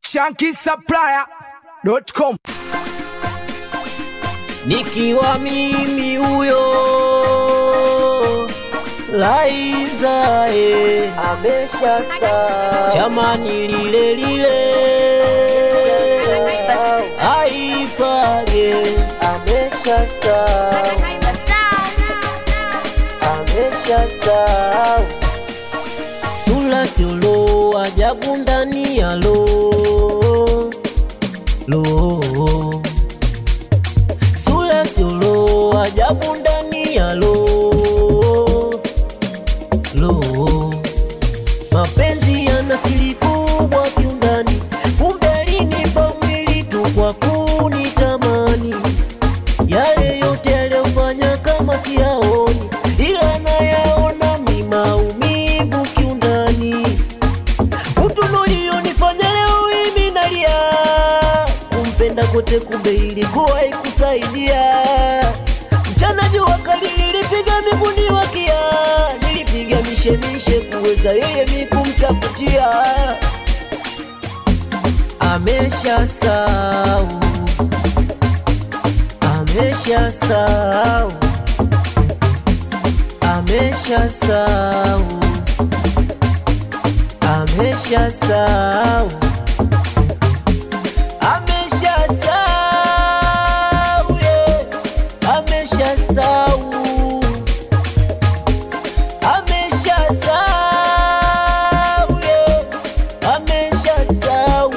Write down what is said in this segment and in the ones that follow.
shankisupplier.com nikiwa mimi huyo Laiza e ameshaka jamani lile lile aipage ameshaka ameshaka sula siolo ajabu ndani ya lo lo sura siolo ajabu ndani ya lo lo mapenzi yana siri kubwa kiundani kumbe linipa mwili tu kwa kunitamani yale yote aliyofanya kama siyaoni ila nayaona ni maumivu kiundani utu ulionifanya leo mimi nalia kumpenda kote kumbe ilikuwa ikusaidia mchana jua kali nilipiga miguni wakia nilipiga mishemishe kuweza yeye mi kumtafutia amesha sau amesha sau amesha sau amesha sau ameshasahau yeah. ameshasahau ameshasahau yeah. ameshasahau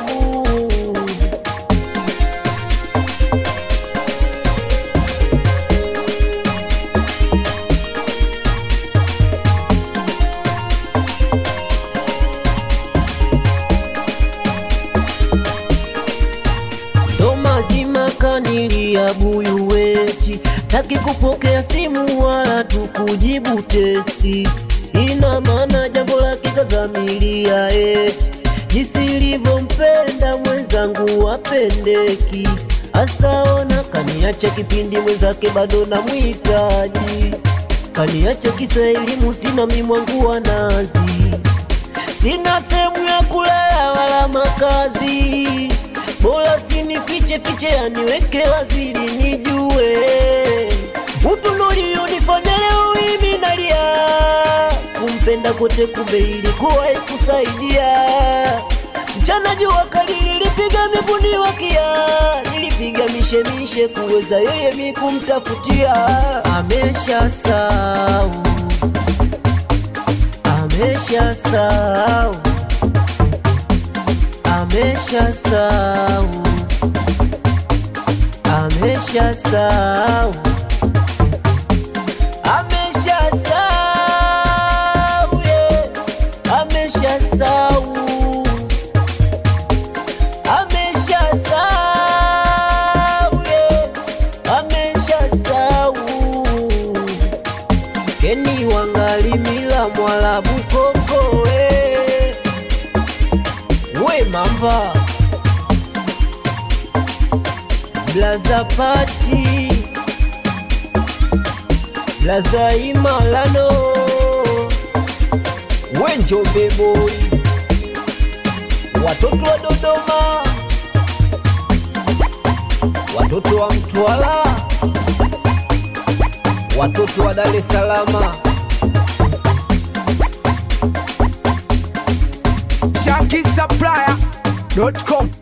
ndo mazima kanilia buyu weti taki kupokea simu wala tukujibu testi ina maana jambo la kikazamilia eti jinsi ilivyompenda mwenzangu wapendeki asaona kaniacha kipindi mwenzake bado na mwitaji kaniacha kisa elimu sina mimwangu wa nazi sina sehemu ya kulala wala makazi, bora sinifiche fiche, aniweke waziri nijue utu ulionifanya leo mimi nalia, kumpenda kote kumbe ilikuwa ikusaidia. Mchana jua kali nilipiga miguni wakia, nilipiga mishemishe kuweza yeye mi kumtafutia, amesha sau ameshasahau ameshasahau ameshasahau ameshasahau yeah. ameshasahau ameshasahau yeah. ameshasahau keni wangali mila mwalabu koko we we mamba blaza pati blaza imalano we njombe boy watoto wa dodoma watoto wa mtwala watoto wa dar es salama shankisupplier.com